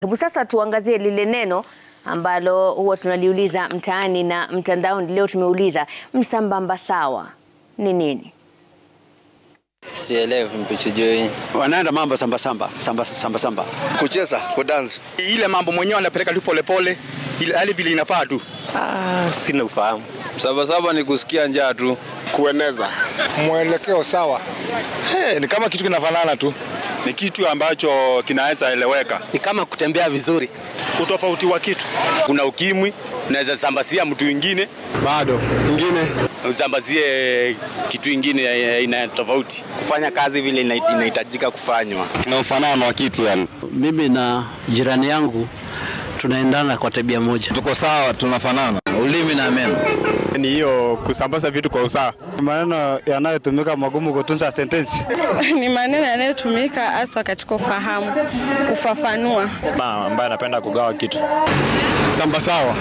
Hebu sasa tuangazie lile neno ambalo huwa tunaliuliza mtaani na mtandaoni. Leo tumeuliza msambamba sawa ni nini? Sielewi mpichujui. wanaenda mambo samba samba samba samba samba. kucheza kudance, ile mambo mwenyewe anapeleka tu polepole, ile hali vile inafaa tu. Ah, sina ufahamu. Sabasaba ni kusikia njaa tu. Kueneza mwelekeo sawa, hey, ni kama kitu kinafanana tu, ni kitu ambacho kinaweza eleweka. Ni kama kutembea vizuri. Utofauti wa kitu, kuna ukimwi, unaweza sambazia mtu mwingine, Bado ingine usambazie kitu ingine ya aina tofauti. kufanya kazi vile ina- inahitajika kufanywa. Kuna ufanano wa kitu yani. Mimi na jirani yangu tunaendana kwa tabia moja. Tuko sawa, tunafanana. Ulimi na meno. ni hiyo kusambaza vitu kwa usawa. Maneno yanayotumika magumu kutunza sentensi. ni maneno yanayotumika haswa katika ufahamu, kufafanua. ambaye anapenda kugawa kitu. Samba sawa,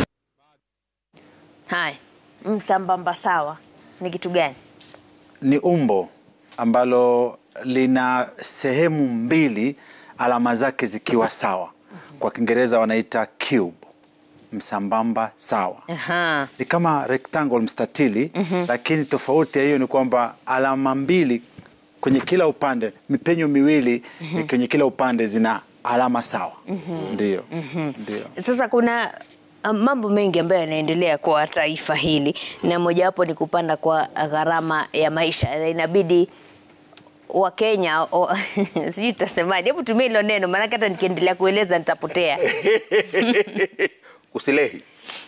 Haya, msambamba sawa ni kitu gani? ni umbo ambalo lina sehemu mbili alama zake zikiwa sawa. Kwa Kiingereza wanaita cube, msambamba sawa. Aha. Ni kama rectangle, mstatili, lakini tofauti ya hiyo ni kwamba alama mbili kwenye kila upande, mipenyo miwili kwenye kila upande zina alama sawa. Ndio, ndio. Sasa kuna uh, mambo mengi ambayo yanaendelea kwa taifa hili na mojawapo ni kupanda kwa gharama ya maisha na inabidi Wakenya o- sijui tutasemaje, hebu tumia hilo neno, maanake hata nikiendelea kueleza nitapotea. kusilehi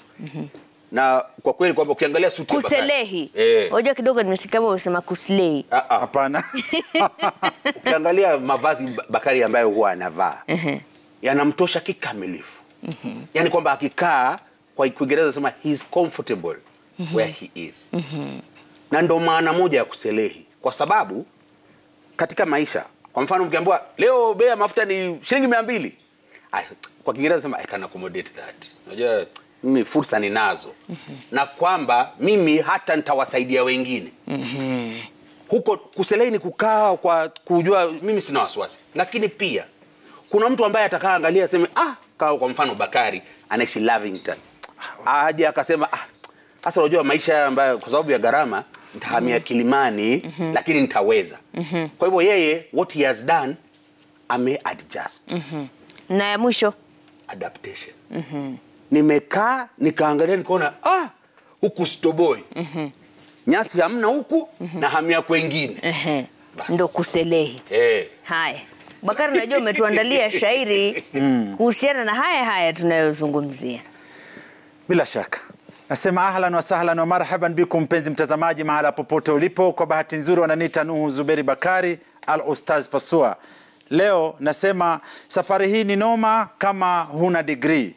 na kwa kweli kwamba ukiangalia suti ya Bakari- Kuselehi, eh, unajua kidogo nimesikia kama umesema kuslei. ah, ah, Hapana. ukiangalia mavazi Ba- Bakari ambayo huwa anavaa yanamtosha kikamilifu yaani kwamba akikaa kwa Kiingereza sema he is comfortable where he is na ndo maana moja ya kuselehi kwa sababu katika maisha kwa mfano mkiambiwa leo bei ya mafuta ni shilingi mia mbili Ay, kwa Kiingereza sema I can accommodate that. Unajua mimi fursa ninazo na kwamba mimi hata nitawasaidia wengine huko kuselei ni kukaa kwa kujua mimi sina wasiwasi, lakini pia kuna mtu ambaye atakaa angalia aseme ah, kaa kwa mfano Bakari anaishi Lavington, aje akasema ah, sasa unajua maisha haya ambayo kwa sababu ya gharama nitahamia Kilimani lakini nitaweza. Kwa hivyo yeye what he has done ame adjust Na ya mwisho adaptation. Nimekaa nikaangalia nikaona ah, huku stoboi nyasi hamna huku na hamia kwengine ehe, Basi. ndo kuselehi. eh. Haya, Bakari, najua umetuandalia shairi kuhusiana na haya haya tunayozungumzia. Bila shaka nasema ahlan wa sahlan wa marhaban bikum, mpenzi mtazamaji, mahala popote ulipo. Kwa bahati nzuri wananiita Nuhu Zuberi Bakari al Ustaz Pasua. Leo nasema safari hii ni noma kama huna digrii.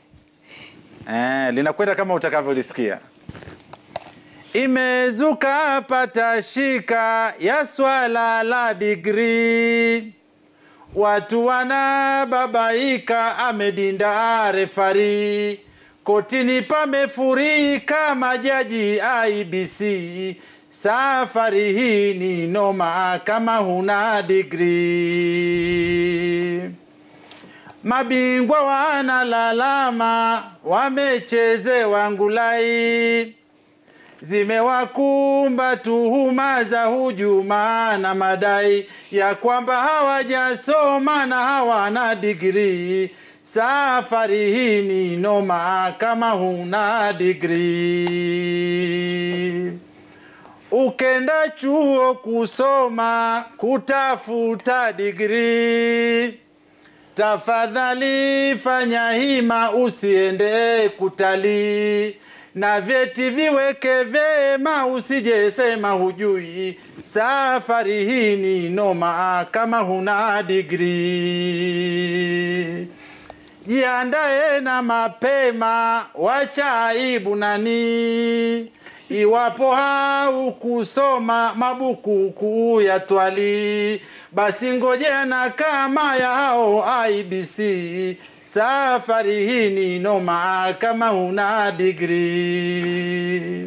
Eh, linakwenda kama utakavyolisikia. Imezuka patashika ya swala la digrii Watu wanababaika, amedinda refari, kotini pamefurika majaji IBC. Safari hii ni noma kama huna digrii. Mabingwa wanalalama, wamechezewa ngulai zimewakumba tuhuma za hujuma na madai ya kwamba hawajasoma na hawana digrii. Safari hii ni noma kama huna digrii. Ukenda chuo kusoma kutafuta digrii, tafadhali fanya hima, usiende kutalii na vyeti viweke vyema, usije sema hujui. Safari hii ni noma kama huna digrii. Jiandae na mapema, wacha aibu nani iwapo haukusoma mabukuku ya twali, basi ngojea kama ya hao IBC. Safari hii ni noma kama huna digrii.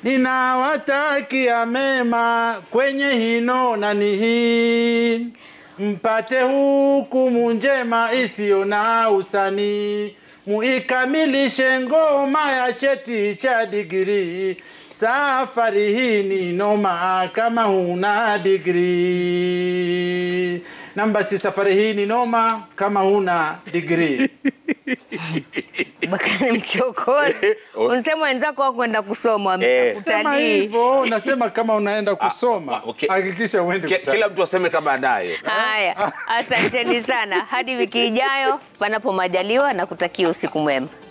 Ninawatakia mema kwenye hino nani hii mpate hukumu njema isiyo na usani, muikamilishe ngoma ya cheti cha digrii. Safari hii ni noma kama huna digrii. Namba si safari hii ni noma kama huna digrii. Bakari mchokozi, unsema wenzako wako kwenda kusoma wameenda Eh. Sema kutalii. hivyo, nasema kama unaenda kusoma, okay. hakikisha uende Ki- kutalii. Kila mtu aseme kama anayo. Haya, asanteni sana. Hadi wiki ijayo, panapo majaliwa, na kutakia usiku mwema.